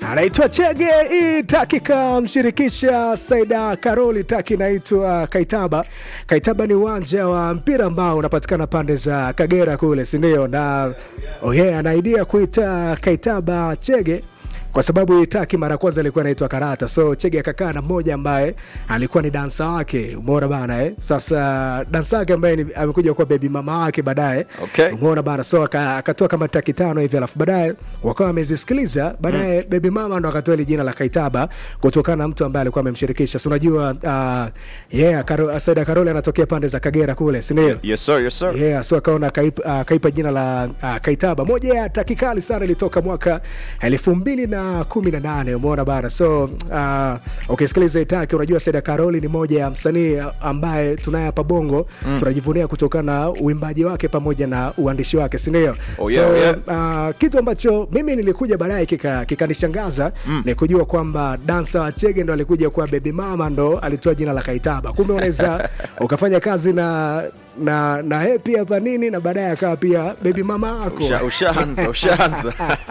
anaitwa Chege. Hii taki kamshirikisha Saida Karoli, taki inaitwa Kaitaba. Kaitaba ni uwanja wa mpira ambao unapatikana pande za Kagera kule, sindio? Na oh yeah, anaidia kuita Kaitaba Chege kwa sababu hii taki mara kwanza ilikuwa inaitwa Karata, so Chege akakaa na mmoja ambaye alikuwa ni dansa wake, umeona bana eh? Sasa dansa wake ambaye ni- amekuja kuwa bebi mama wake baadaye, Okay. umeona bana, so aka- akatoa kama taki tano hivi, alafu baadaye wakawa wamezisikiliza baadaye, mm. bebi mama ndo akatoa ile jina la Kaitaba kutokana na mtu ambaye alikuwa amemshirikisha. So unajua uh, yeah, Karo, Saida Karoli anatokea pande za Kagera kule, si ndio? Yes sir, yes sir. Yeah, so akaona kaipa, uh, kaipa jina la uh, Kaitaba. Moja ya taki kali sana ilitoka mwaka elfu mbili na kumi na nane umeona bana. So uh, ukisikiliza hii taki unajua Saida Karoli ni moja ya msanii ambaye tunaye hapa Bongo mm. tunajivunia kutokana na uimbaji wake pamoja na uandishi wake, si ndio? Oh, yeah, so, yeah. uh, kitu ambacho mimi nilikuja baadaye kika- kikanishangaza mm. ni kujua kwamba dansa wa Chege ndo alikuja kuwa baby mama ndo alitoa jina la Kaitaba. Kumbe unaweza ukafanya kazi na na na yeye pia hapa nini na baadaye akawa pia baby mama yako Usha- Ushaanza, ushaanza.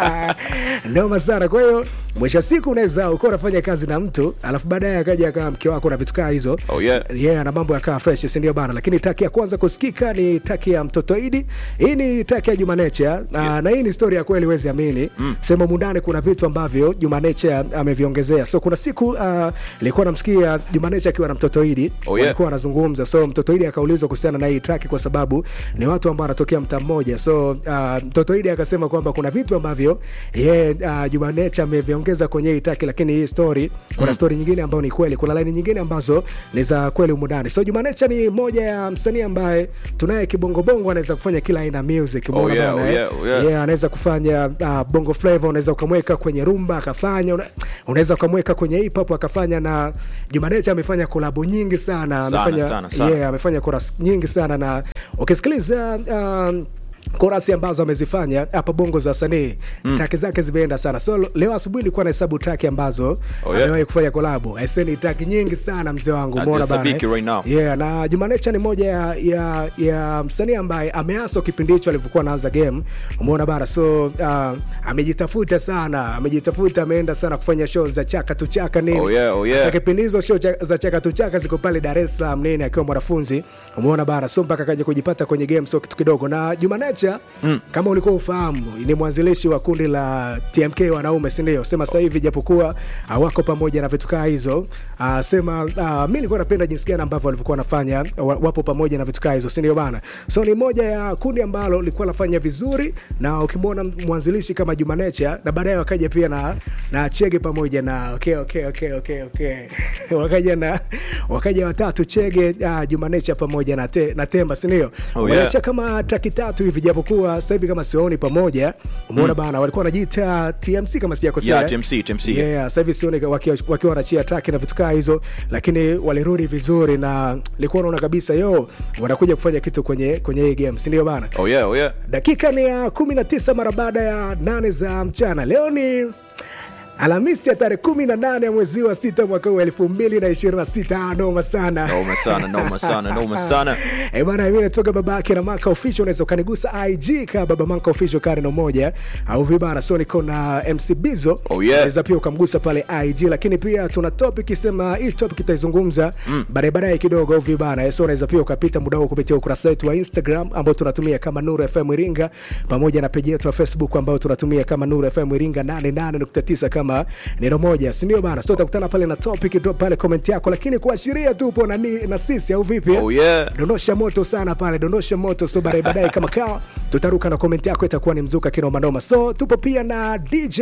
noma sana. Kwa hiyo mwisho wa siku unaweza ukawa unafanya kazi na mtu alafu baadaye akaja akawa mke wako na vitu kaa hizo Oh, yeah. yeah, na mambo yakawa fresh, si ndio bana? Lakini taki ya kwanza kusikika ni taki ya mtoto Idi. Hii ni taki ya Juma Nature na, na hii ni story ya kweli, huwezi amini mm. Sema mundani kuna vitu ambavyo Juma Nature ameviongezea. So kuna siku uh, nilikuwa namsikia Juma Nature akiwa na mtoto Idi Oh, yeah. walikuwa wanazungumza, so mtoto Idi akaulizwa kuhusiana na hii track kwa sababu ni watu ambao wanatokea mtaa mmoja. So uh, mtoto Idi akasema kwamba kuna vitu ambavyo yeye uh, Juma Nature ameviongeza kwenye hii track, lakini hii story kuna Mm. story nyingine ambayo ni kweli, kuna line nyingine ambazo ni za kweli humu ndani. So Juma Nature ni moja ya msanii ambaye tunaye kibongobongo, anaweza kufanya kila aina ya music. Oh, umeona yeah, bana, oh, eh? yeah, oh, yeah. Yeah, anaweza kufanya uh, bongo flavor, unaweza ukamweka kwenye rumba akafanya, una- unaweza ukamweka kwenye hip hop akafanya, na Juma Nature amefanya kolabo nyingi sana, Sana, amefanya sana, sana. yeah, amefanya chorus nyingi sana na ukisikiliza um, korasi ambazo amezifanya hapa bongo za wasanii mm. taki zake zimeenda sana so leo asubuhi nilikuwa nahesabu taki ambazo Oh, yeah. amewahi kufanya kolabo aiseni taki nyingi sana mzee wangu umeona bana Hazihesabiki eh? right now. yeah, na Jumanecha ni moja ya, ya, ya msanii ambaye ameaswa kipindi hicho alivyokuwa anaanza game umeona bana so uh, amejitafuta sana amejitafuta ameenda sana kufanya show za chaka tu chaka nini Oh, yeah, oh, yeah. Sasa kipindi hizo show cha- za chaka tu chaka ziko pale Dar es Salaam nini akiwa mwanafunzi umeona bana so mpaka akaja kujipata kwenye game so kitu kidogo na Jumanecha mm. kama ulikuwa ufahamu ni mwanzilishi wa kundi la TMK wanaume si ndio sema sasa hivi japokuwa uh, wako pamoja na vitu kaa hizo uh, sema uh, mi nilikuwa napenda jinsi gani ambavyo walivyokuwa wanafanya wa- wapo pamoja na vitu kaa hizo si ndio bana so ni moja ya kundi ambalo lilikuwa nafanya vizuri na ukimwona mwanzilishi kama Jumanecha na baadaye wakaja pia na na Chege pamoja na okay, okay, okay, okay, okay. wakaja na wakaja watatu Chege uh, Jumanecha pamoja na, te, na Temba si ndio Oh, Waliacha yeah. kama traki tatu hivi japokuwa sasa hivi kama sioni pamoja umeona bana walikuwa wanajiita TMC kama sijakosea Yeah, TMC, TMC. yeah, sasa hivi sioni wakiwa wakiwa wanachia track na vitu kaa hizo lakini walirudi vizuri na nilikuwa naona kabisa yo wanakuja kufanya kitu kwenye kwenye hii game si ndio bana Oh yeah, oh yeah. dakika ni ya 19 mara baada ya nane za mchana leo ni alhamisi ya tarehe 18 ya mwezi wa sita mwaka huu elfu mbili na ishirini na sita noma sana Noma sana, noma sana, noma sana. Eh, bana mimi natoka baba yake na Manka official, unaweza ukanigusa IG ka baba Manka official kareno moja au vibana, so niko na MC Bizo Oh, yeah. unaweza pia ukamgusa pale IG, lakini pia tuna topic sema hii topic itaizungumza mm. baadaye baadaye kidogo au vibana, so unaweza pia ukapita muda huu kupitia ukurasa wetu wa Instagram ambao tunatumia kama Nuru FM Iringa, pamoja na peji yetu ya Facebook ambao tunatumia kama Nuru FM Iringa 88.9 kama neno moja, si ndio bana? So utakutana pale na topic, drop pale comment yako, lakini kuashiria tu upo na, ni- na sisi au vipi? Oh yeah. dondosha moto sana pale dondosha moto so baadaye baadaye kama kawa tutaruka na komenti yako itakuwa ni mzuka kinomanoma so tupo pia na dj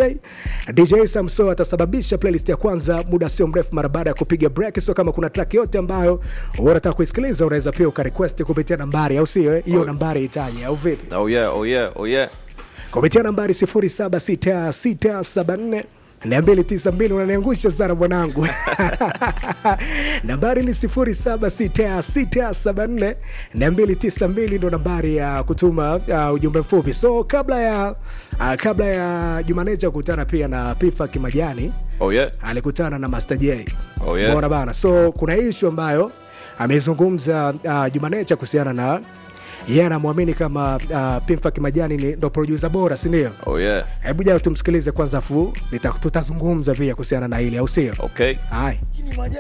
dj samso atasababisha playlist ya kwanza muda sio mrefu mara baada ya kupiga break so kama kuna track yote ambayo unataka kuisikiliza unaweza pia ukarequest kupitia nambari au sio eh? hiyo Oh. nambari itaje au vipi Oh yeah, oh yeah, oh yeah. kupitia nambari 076674 292 unaniangusha sana mwanangu nambari ni 076674 292 ndo nambari ya kutuma uh, ujumbe mfupi so kabla ya uh, kabla ya jumaneja kukutana pia na pifa kimajani Oh yeah. alikutana na Master J. Oh, yeah. Umeona bana, so kuna ishu ambayo amezungumza uh, Jumanecha kuhusiana na yeye anamwamini kama uh, Pimfa Kimajani ni ndo producer bora, si ndio? Oh yeah. Hebu jana tumsikilize kwanza, afu nita- tutazungumza pia kuhusiana na hili, au sio? Okay. Hai. Lakini maajabu